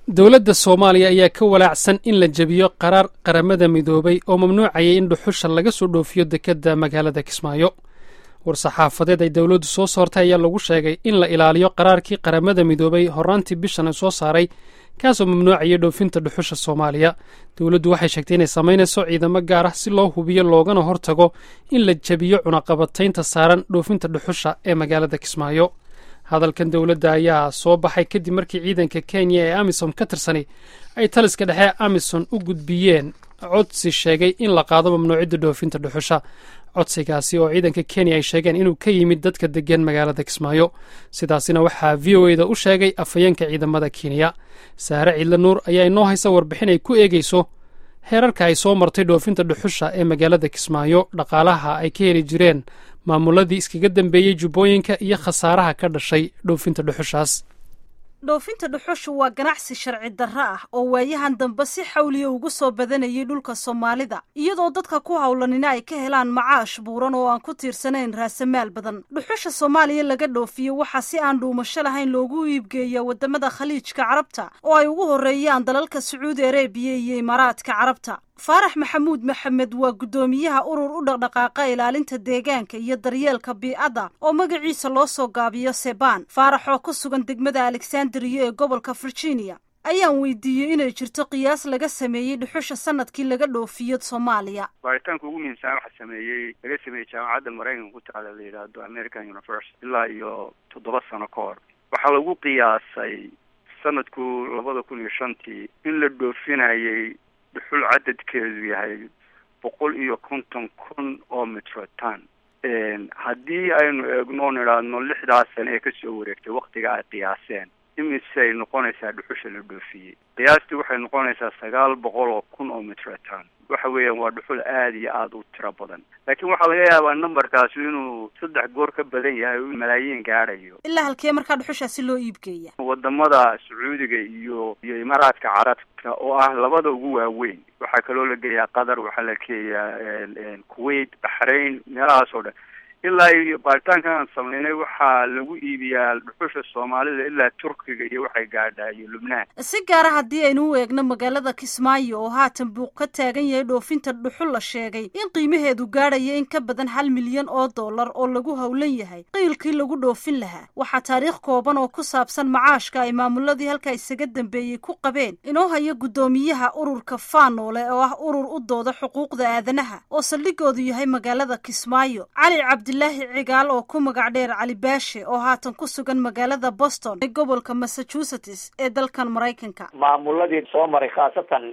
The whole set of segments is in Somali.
dowladda soomaaliya ayaa ka walaacsan in la jebiyo qaraar qaramada midoobay oo mamnuucayay in dhuxusha laga soo dhoofiyo dekedda magaalada kismaayo war-saxaafadeed ay dowladdu soo soortay ayaa lagu sheegay in la ilaaliyo qaraarkii qaramada midoobay horaantii bishan soo saaray kaasoo mamnuucayay dhoofinta dhuxusha soomaaliya dowladdu waxay sheegtay inay samaynayso ciidamo gaar ah si loo hubiyo loogana hortago in la jebiyo cunaqabataynta saaran dhoofinta dhuxusha ee magaalada kismaayo hadalkan dowladda ayaa soo baxay kadib markii ciidanka kenya ee amisom ka tirsani ay taliska dhexe amison u gudbiyeen codsi sheegay in la qaado mamnuucidda dhoofinta dhuxusha codsigaasi oo ciidanka kenya ay sheegeen inuu ka yimid dadka deggan magaalada kismaayo sidaasina waxaa v o eda u sheegay afhayeenka ciidamada kenya saare ciidle nuur ayaa inoo haysa warbixin ay ku eegeyso heerarka ay soo martay dhoofinta dhuxusha ee magaalada kismaayo dhaqaalaha ay ka heli jireen maamuladii iskaga dambeeyey jubbooyinka iyo khasaaraha ka dhashay dhoofinta dhuxushaas dhoofinta dhuxushu waa ganacsi sharci darro ah oo waayahan dambe si xawliya ugu soo badanayay dhulka soomaalida iyadoo dadka ku howlanina ay ka helaan macaash buuran oo aan ku tiirsanayn raasamaal badan dhuxusha soomaaliya laga dhoofiyo waxaa si aan dhuumasho lahayn loogu iibgeeyaa wadamada khaliijka carabta oo ay ugu horreeyaan dalalka sacuudi areebiya iyo imaaraadka carabta faarax maxamuud maxamed waa guddoomiyaha urur u dhaqdhaqaaqa ilaalinta deegaanka iyo daryeelka bii'adda oo magaciisa loo soo gaabiyo sebaan faarax oo ku sugan degmada alexandriya ee gobolka virginia ayaan weydiiyey inay jirto qiyaas laga sameeyey dhuxusha sanadkii laga dhoofiyo soomaaliya baaritaanka ugu muhiimsan waxa sameeyey laga sameeyey jaamacadda maraykanka ku taala la yidhaahdo american university ilaa iyo toddoba sano ka hor waxaa lagu qiyaasay sanadku labada kun iyo shantii in la dhoofinayay dhuxul cadadkeedu yahay boqol iyo konton kun oo metrotan haddii aynu eegno nidhaahno lixdaas sane ee kasoo wareegtay waktiga ay qiyaaseen imisay noqonaysaa dhuxusha la dhoofiyey qiyaastii waxay noqonaysaa sagaal boqol oo kun oo metrotan waxa weeyaan waa dhuxul aada iyo aada u tiro badan laakiin waxaa laga yaabaa numberkaasi inuu saddex goor ka badan yahay oo malaayiin gaadhayo ilaa halkee markaa dhuxushaasi loo iibgeeya wadamada sacuudiga iyo iyo imaaraadka carabka oo ah labada ugu waaweyn waxaa kaloo la geeyaa qatar waxaa la geeyaa kuwait baxrain meelahaas oo dhan ilaa iyo baaritaankan aan sameynay waxaa lagu iibiyaa dhuxusha soomaalida ilaa turkiga iyo waxay gaadhaa iyo lubnaan si gaara haddii aynu u eegno magaalada kismaayo oo haatan buuq ka taagan yahay dhoofinta dhuxul la sheegay in qiimaheedu gaadhaya in ka badan hal milyan oo dollar oo lagu howlan yahay qiilkii lagu dhoofin lahaa waxaa taariikh kooban oo ku saabsan macaashka ay maamuladii halkaa isaga dambeeyey ku qabeen inoo haya guddoomiyaha ururka faanoole oo ah urur u dooda xuquuqda aadanaha oo saldhigoodu yahay magaalada kismaayo cali cabdi abdilaahi cigaal oo ku magac dheer cali baashe oo haatan ku sugan magaalada boston ee gobolka massachusetts ee dalkan maraykanka maamuladii soo maray khaasatan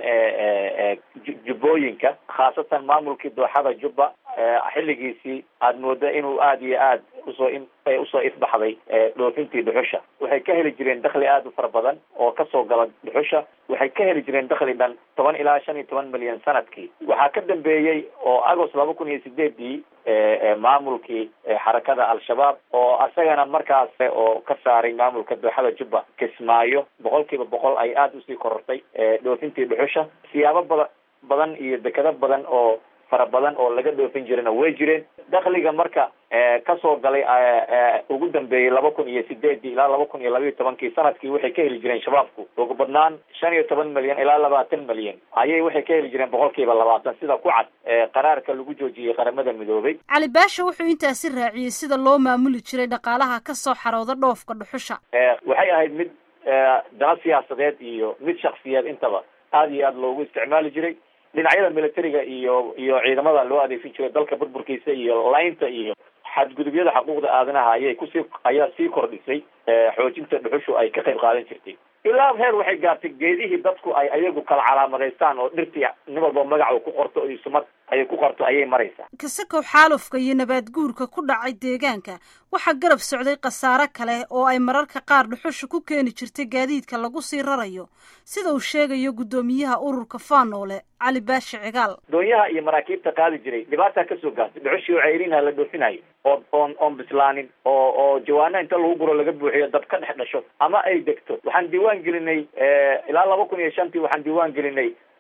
jubbooyinka khaasatan maamulkii dooxada jubba xilligiisii aada mooda inuu aada iyo aad usoo usoo ifbaxday dhoofintii dhuxusha waxay ka heli jireen dakli aada u fara badan oo kasoo gala dhuxusha waxay ka heli jireen dakli dhan toban ilaa shan iyo toban milyan sanadkii waxaa ka dambeeyey oo agost laba kun iyo sideedii maamulkii xarakada al-shabaab oo asagana markaas oo ka saaray maamulka dooxada jubba kismaayo boqol kiiba boqol ay aada usii korortay dhoofintii dhuxusha siyaabo bada badan iyo dekado badan oo fara badan oo laga dhoofin jirana way jireen dakliga marka kasoo galay ugu dambeeyey laba kun iyo sideedii ilaa laba kun iyo labayo tobankii sanadkii waxay ka heli jireen shabaabku ugu badnaan shan iyo toban milyan ilaa labaatan milyan ayay waxay ka heli jireen boqol kiiba labaatan sida ku cad qaraarka lagu joojiyey qaramada midoobay cali baasha wuxuu intaasi raaciyey sida loo maamuli jiray dhaqaalaha kasoo xarooda dhoofka dhuxusha waxay ahayd mid dana siyaasadeed iyo mid shaksiyeed intaba aada iyo aada loogu isticmaali jiray dhinacyada militariga iyo iyo ciidamada loo adeegsan jiray dalka burburkiisa iyo laynta iyo xadgudubyada xuquuqda aadanaha ayay kusii ayaa sii kordhisay xoojinta dhuxushu ay ka qayb qaadan jirtay ilaa heer waxay gaartay geedihii dadku ay ayagu kala calaamadaystaan oo dhirtii nin walba magacu ku qorto iyo sumad ayay ku qorto ayay maraysaa kasakow xaalufka iyo nabaad guurka ku dhacay deegaanka waxaa garab socday khasaare kale oo ay mararka qaar dhuxusha ku keeni jirtay gaadiidka lagu sii rarayo sida uu sheegayo guddoomiyaha ururka faanoole cali baashe cigaal doonyaha iyo maraakiibta qaadi jiray dhibaataa kasoo gaartay dhuxushii oo ceyrinha la dhoofinayo oo oon oon bislaanin oo oo jawaana inta lagu guro laga buuxiyo dab ka dhex dhasho ama ay degto waxaan diiwaan gelinay ilaa laba kun iyo shantii waxaan diiwaan gelinay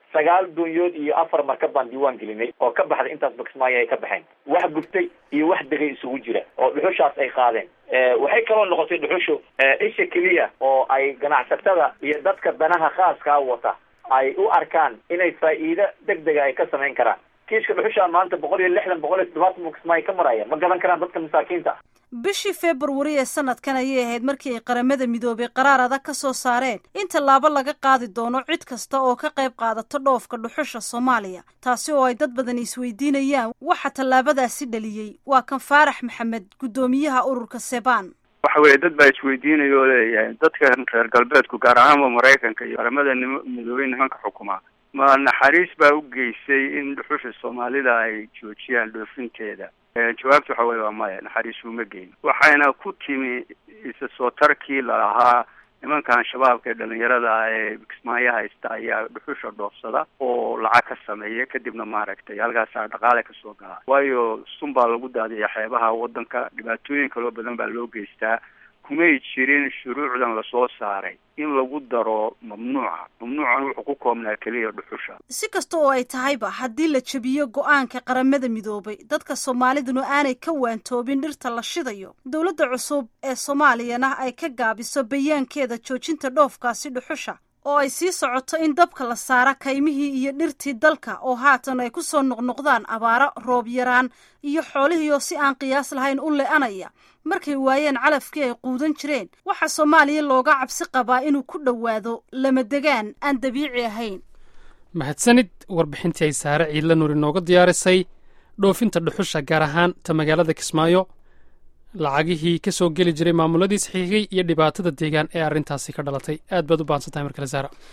sagaal doonyood iyo afar markab baan diiwaan gelinay oo ka baxday intaasba kismaayo ay ka baxeen wax gubtay iyo wax degay isugu jira oo dhuxushaas ay qaadeen waxay kaloo noqotay dhuxushu isha keliya oo ay ganacsatada iyo dadka danaha khaaskaa wata ay u arkaan inay faa'iido deg dega ay ka samayn karaan kiiska dhuxusha maanta boqol iyo lixdan boqol iyo toddobaatan buu kismaayo ka maraya ma gadan karaan dadka masaakiinta bishii februari ee sanadkan ayay ahayd markii ay qaramada midoobay qaraar adag ka soo saareen in tallaabo laga qaadi doono cid kasta oo ka qayb qaadato dhoofka dhuxusha soomaaliya taasi oo ay dad badan isweydiinayaan waxa tallaabadaasi dhaliyey waa kan faarax maxamed guddoomiyaha ururka sebaan waxa weeye dad baa isweydiinaya oo leeyahay dadkan reer galbeedku gaar ahaanba maraykanka iyo qaramada midoobey nimanka xukumaa ma naxariis baa u geysay in dhuxusha soomaalida ay joojiyaan dhoofinteeda jawaabta waxa weye waa maya naxariis uma geyn waxayna ku timi isa soo tarkii lalahaa nimankan shabaabka ee dhalinyarada ah ee kismaayo haysta ayaa dhuxusha dhoofsada oo lacag ka sameeya kadibna maaragtay halkaasaa dhaqaale kasoo galaa waayo sun baa lagu daadiya xeebaha waddanka dhibaatooyin kaloo badan baa loo geystaa kumay jirin shuruucdan lasoo saaray in lagu daro mamnuuca mamnuucan wuxuu ku koobnaa keliya dhuxusha si kasta oo ay tahayba haddii la jebiyo go-aanka qaramada midoobay dadka soomaaliduna aanay ka waantoobin dhirta la shidayo dowladda cusub ee soomaaliyana ay ka gaabiso bayaankeeda joojinta dhoofkaasi dhuxusha oo ay sii socoto in dabka la saara kaymihii iyo dhirtii dalka oo haatan ay ku soo noqnoqdaan abaaro roob yaraan iyo xoolihii oo si aan qiyaas lahayn u le-anaya markay waayeen calafkii ay quudan jireen waxaa soomaaliya looga cabsi qabaa inuu ku dhowaado lama degaan aan dabiici ahayn mahadsanid warbixintii ay saare ciidla nuur inooga diyaarisay dhoofinta dhuxusha gaar ahaan ta magaalada kismaayo lacagihii ka soo geli jiray maamuladii saxiixiyey iyo dhibaatada deegaan ee arrintaasi ka dhalatay aad baad u bahansantahay mar kale saara